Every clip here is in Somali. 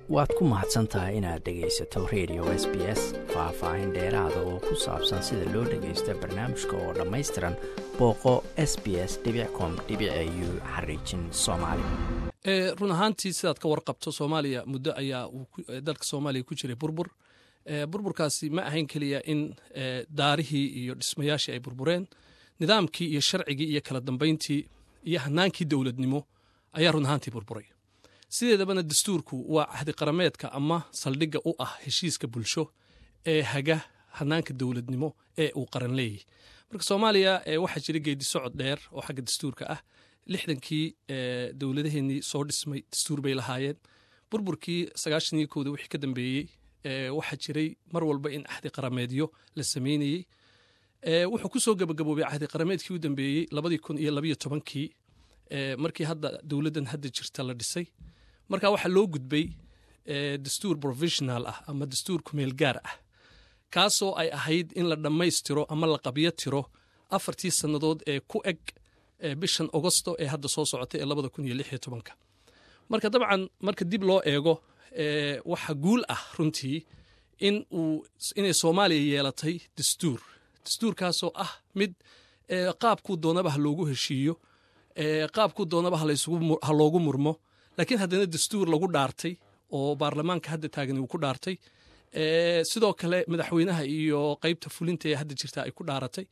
waad ku mahadsan tahay inaad dhegaysato radio s b s faah-faahin dheeraada oo ku saabsan sida loo dhagaysto barnaamijka oo dhammaystiran booqo s b s com u xariijin soomaali run ahaantii sidaad ka warqabto soomaaliya muddo ayaa dalka soomaaliya ku jiray burbur burburkaasi ma ahayn keliya in daarihii iyo dhismayaashii ay burbureen nidaamkii iyo sharcigii iyo kala dambayntii iyo hanaankii dowladnimo ayaa run ahaantii burburay sideedabana dastuurku waa cahdi qarameedka ama saldhigga u ah heshiiska bulsho ee haga hanaanka dowladnimo ee uu qaran leeyahy marka soomaaliya waxaa jira geedi socod dheer oo xagga dastuurka ah lixdankii dowladaheenii soo dhismay dastuur bay lahaayeen burburkii sagaashaniyo kowda wixii ka dambeeyey waxaa jiray mar walba in cahdi qarameedyo la sameynayey wuxuu ku soo gabagaboobay cahdi qarameedkii u dambeeyey labadii kun iyo labayo tobankii markii hadda dowladdan hadda jirta la dhisay marka waxaa loo gudbay dastuur provisional ah ama dastuur kumeel gaar ah kaasoo ay ahayd in la dhammaystiro ama la qabyo tiro afartii sannadood ee ku eg bishan ogosto ee hadda soo socotay ee labada kun iyo lix iyo tobanka marka dabcan marka dib loo eego waxa guul ah runtii in uu inay soomaaliya yeelatay dastuur dastuurkaasoo ah mid qaabkuu doonaba ha loogu heshiiyo qaabkuu doonaba ha loogu murmo laakiin haddana dastuur lagu dhaartay oo baarlamaanka hadda taagani uu ku dhaartay sidoo kale madaxweynaha iyo qeybta fulinta ee hadda jirta ay ku dhaaratay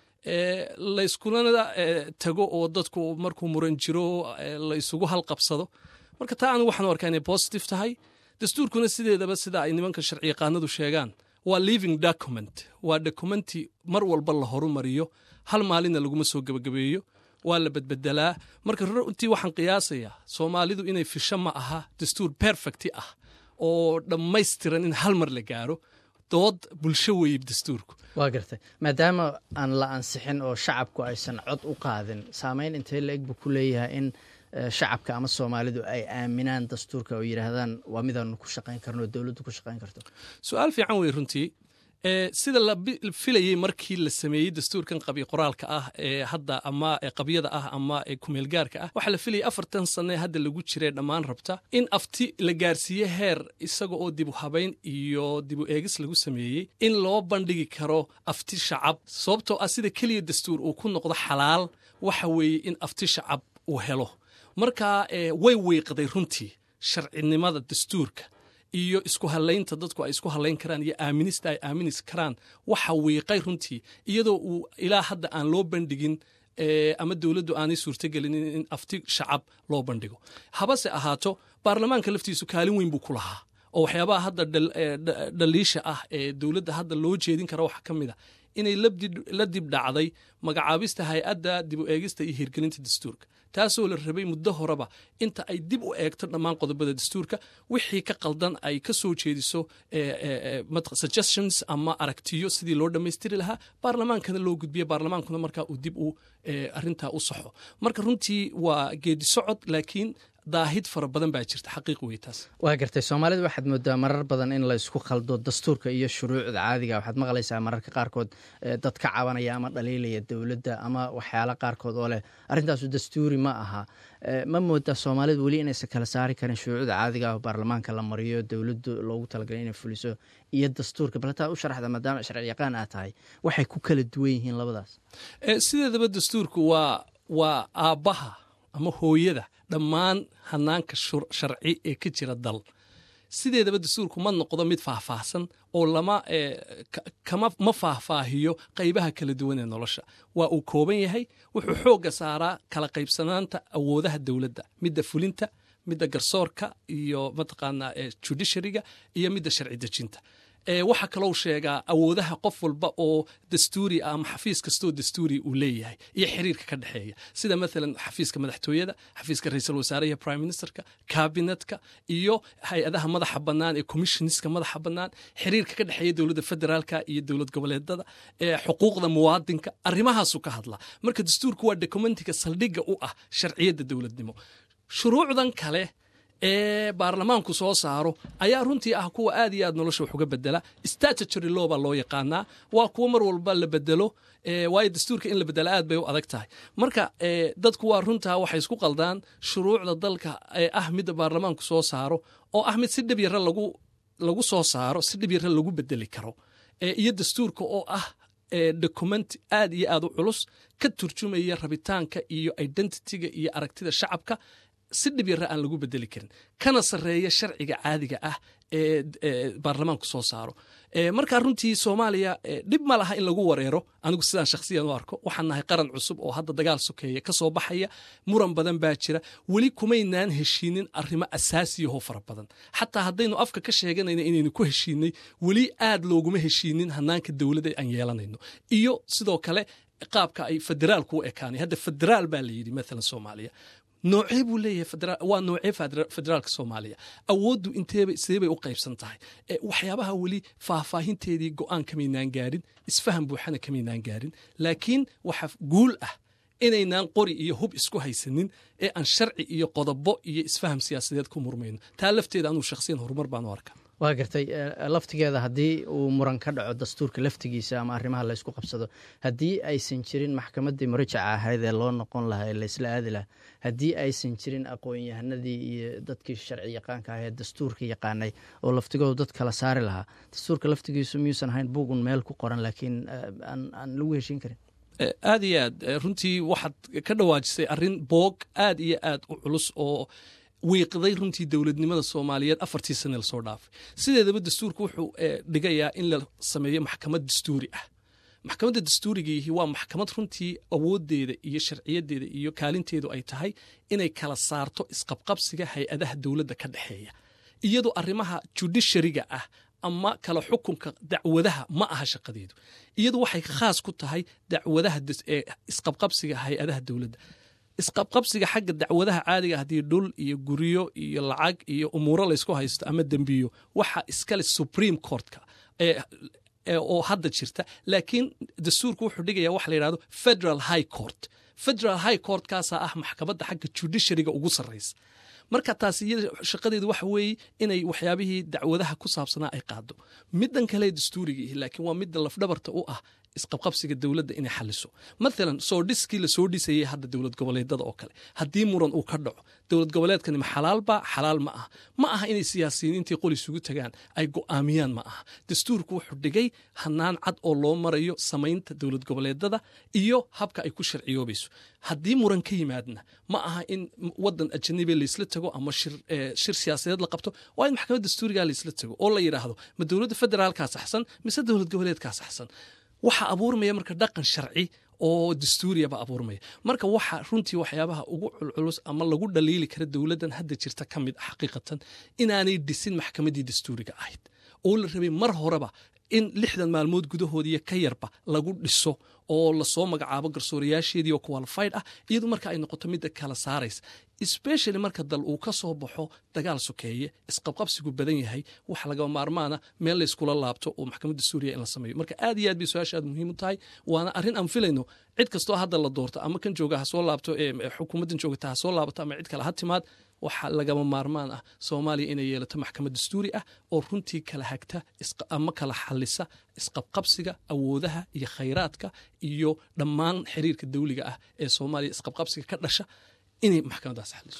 layskulana tago oo dadku markuu muran jiro la isugu halqabsado marka taa anigu waxaan arkaa inay positive tahay dastuurkuna sideedaba sida ay nimanka sharci yaqaanadu sheegaan waa living document waa documenti mar walba la horumariyo hal maalinna laguma soo gebagabeeyo waa la bedbedelaa marka runtii waxaan qiyaasayaa soomaalidu inay fisho ma aha dastuur perfecti ah oo dhammaystiran in hal mar la gaaro dood bulsho weeye dastuurku waa gartay maadaama aan la ansixin oo shacabku aysan cod u qaadin saameyn intee la eg buu ku leeyahay in shacabka ama soomaalidu ay aaminaan dastuurka oo yidhaahdaan waa midaanu ku shaqayn karno oo dowladdu ku shaqayn karto su-aal fiican wey runtii sida la filayey markii la sameeyey dastuurkan qabyo qoraalka ah ee hadda ama qabyada ah ama kumeelgaarka ah waxaa la filayay afartan sane hadda lagu jiree dhammaan rabta in afti la gaarsiiye heer isaga oo dibu habayn iyo dibu eegis lagu sameeyey in loo bandhigi karo afti shacab sababtoo ah sida keliya dastuur uu ku noqdo xalaal waxa weeye in afti shacab uu helo marka way weyqday runtii sharcinimada dastuurka iyo isku halaynta dadku ay isku halayn karaan iyo aaminista ay aaminis karaan waxa wiiqay runtii iyadoo uu ilaa hadda aan loo bandhigin ama dowladdu aanay suurtagelinin in afti shacab loo bandhigo habase ahaato baarlamaanka laftiisu kaalin weyn buu ku lahaa oo waxyaabaha hadda dhaliisha ah ee dowladda hadda loo jeedin kara waxaa ka mid a inay la dib dhacday magacaabista hay-adda dib u eegista iyo hirgelinta dastuurka taasoo la rabay muddo horeba inta ay dib u eegto dhammaan qodobada dastuurka wixii ka qaldan ay ka soo jeediso suggestions ama aragtiyo sidii loo dhammaystiri lahaa baarlamaankana loo gudbiya baarlamaankuna markaa uu dib u arintaa u saxo marka runtii waa geedi socod laakiin daahid fara badan baa jirta xaqiiq wey taas waa gartay soomaalida waxaad moodaa marar badan in la isku khaldo dastuurka iyo shuruucda caadiga waxaad maqlaysaa mararka qaarkood dad ka cabanaya ama dhaliilaya dowladda ama waxyaala qaarkood oo leh arrintaasu dastuuri ma aha ma moodaa soomaalida weli inaysan kala saari karin shuruucda caadiga ah oo baarlamaanka la mariyo dowladdu loogu talagalay inay fuliso iyo dastuurka baltaa u sharaxda maadaama sharci yaqaan aad tahay waxay ku kala duwan yihiin labadaas sideedaba dastuurku waa waa aabbaha ama hooyada dhammaan hanaanka sharci ee ka jira dal sideedaba dastuurku ma noqdo mid faahfaahsan oo lama ma faahfaahiyo qaybaha kala duwan ee nolosha waa uu kooban yahay wuxuu xoogga saaraa kala qaybsanaanta awoodaha dowladda midda fulinta midda garsoorka iyo mataqaanaa judiciaryga iyo midda sharci dejinta waxaa kalou sheegaa awoodaha qof walba oo dastuuri ah ama xafiis kastoo dastuuri uu leeyahay iyo xiriirka ka dhexeeya sida maalan xafiiska madaxtooyada xafiiska ra-iisul wasaaraha prime ministerka kabinetka iyo hay-adaha madaxa bannaan ee commissionska madaxa bannaan xiriirka ka dhexeeya dowladda federaalka iyo dowlad goboleedada xuquuqda muwaadinka arrimahaasuu ka hadlaa marka dastuurku waa dokumentiga saldhigga u ah sharciyadda dowladnimo shuruucdan kale ee baarlamaanku soo saaro ayaa runtii ah kuwa aad iyo aad nolosha wax uga bedela statutory law baa loo yaqaanaa waa kuwa mar walba la bedelo waayo dastuurka in la bedela aad bay u adag tahay marka dadku waa runtaa waxay isku qaldaan shuruucda dalka ee ah midda baarlamaanku soo saaro oo ah mid si dhib yara lagu lagu soo saaro si dhib yara lagu bedeli karo iyo dastuurka oo ah document aad iyo aad u culus ka turjumaya rabitaanka iyo identityga iyo aragtida shacabka si dhib yara aan lagu bedeli karin kana sarreeya sharciga caadiga ah ee baarlamaanku soo saaro markaa runtii soomaaliya dhib ma laha in lagu wareero anigu sidaan shakhsiyan u arko waxaan nahay qaran cusub oo hadda dagaal sokeeya ka soo baxaya muran badan baa jira weli kumaynaan heshiinin arrimo asaasiyahoo fara badan xataa haddaynu afka ka sheeganayna inaynu ku heshiinay weli aad looguma heshiinin hanaanka dowladda aan yeelanayno iyo sidoo kale qaabka ay federaalku u ekaanay hadda federaal baa la yidhi maalan soomaaliya noocee buu leeyahay waa noocee federaalka soomaaliya awooddu inteeba sideebay u qaybsan tahay waxyaabaha weli faahfaahinteedii go'aan kamaynaan gaarin isfaham buuxana kamaynaan gaarin laakiin waxa guul ah inaynaan qori iyo hub isku haysanin ee aan sharci iyo qodobo iyo isfaham siyaasadeed ku murmayno taa lafteeda anuu shakhsiyan horumar baan u arkaa waa gartay laftigeeda haddii uu muran ka dhaco dastuurka laftigiisa ama arrimaha laysku qabsado haddii aysan jirin maxkamaddii murajaca ahayd ee loo noqon lahaa ee laysla aadi lahaa haddii aysan jirin aqoon-yahanadii iyo dadkii sharci yaqaanka ah ee dastuurka yaqaanay oo laftigoodu dad kala saari lahaa dastuurka laftigiisu miyuusan ahayn buugun meel ku qoran laakiin aan lagu heshiin karin aad iyo aad runtii waxaad ka dhawaajisay arrin boog aad iyo aad u culus oo wiiqday runtii dowladnimada soomaaliyeed afartii sane lasoo dhaafay sideedaba dastuurku wuxuu dhigayaa in la sameeyo maxkamad dastuuri ah maxkamadda dastuurigiihi waa maxkamad runtii awoodeeda iyo sharciyadeeda iyo kaalinteedu ay tahay inay kala saarto isqabqabsiga hay-adaha dowladda ka dhexeeya iyadoo arrimaha judishariga ah ama kala xukunka dacwadaha ma aha shaqadeedu iyadu waxay khaas ku tahay dacwadaha isqabqabsiga hay-adaha dowladda isqabqabsiga xagga dacwadaha caadiga haddii dhul iyo guryo iyo lacag iyo umuuro laysku haysto ama dembiyo waxa iskale supreme courtka oo hadda jirta laakiin dastuurku wuxuu dhigaya waxa la yidhahdo federal high court federal high courtkaasaa ah maxkamadda xagga judishariga ugu sarraysa marka taas iyada shaqadeedu waxa weeye inay waxyaabihii dacwadaha ku saabsanaa ay qaado middan kale dastuurigiihi laakiin waa midda lafdhabarta u ah isqabqabsiga dowladda inay xaliso maalan soo dhiskii lasoo dhisayay hadda dowlad goboleedada oo kale haddii muran uu ka dhaco dowlad goboleedkani ma xalaalba xalaal ma aha ma aha inay siyaasiyiintii qol isugu tagaan ay go'aamiyaan ma aha dastuurku wuxuu dhigay hanaan cad oo loo marayo samaynta dowlad goboleedada iyo habka ay ku sharciyoobayso haddii muran ka yimaadna ma aha in wadan ajanabi laysla tago ama shir siyaasadeed la qabto waa in maxkamad dastuuriga laysla tago oo la yidhaahdo ma dowladda federaalkaa saxsan mise dowlad goboleedkaa saxsan waxaa abuurmaya marka dhaqan sharci oo dastuuriyaba abuurmaya marka waxa runtii waxyaabaha ugu culculus ama lagu dhaliili kara dowladdan hadda jirta ka mid xaqiiqatan inaanay dhisin maxkamaddii dastuuriga ahayd oo la rabay mar horeba in lixdan maalmood gudahoodiiyo ka yarba lagu dhiso oo lasoo magacaabo garsoorayaasheedii oo qualified ah iyadu marka ay noqoto midda kala saaraysa especially marka dal uu ka soo baxo dagaal sokeeye isqabqabsigu badan yahay waxa laga maarmaana meel layskula laabto oo maxkamadda suuriya in la sameeyo marka aad iyo aad bay su-aasha aad muhiim u tahay waana arrin aan filayno cid kastoo hadda la doorto ama kan jooga ha soo laabto xukuumaddan joogata ha soo laabato ama cid kale ha timaad waxaa lagama maarmaan ah soomaaliya inay yeelato maxkamad dastuuri ah oo runtii kala hagta ama kala xalisa isqabqabsiga awoodaha iyo khayraadka iyo dhammaan xiriirka dawliga ah ee soomaaliya isqabqabsiga ka dhasha inay maxkamaddaas xaliso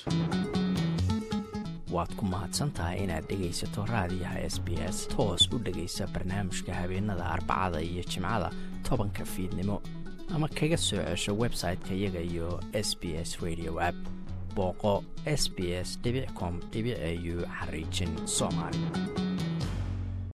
waad ku mahadsantahay inaad dhegaysato raadiyaha s b s toos u dhegaysa barnaamijka habeenada arbacada iyo jimcada tobanka fiidnimo ama kaga soo cesho website-ka iyaga iyo s b s radio app booqo s b s com au xariijin soomaali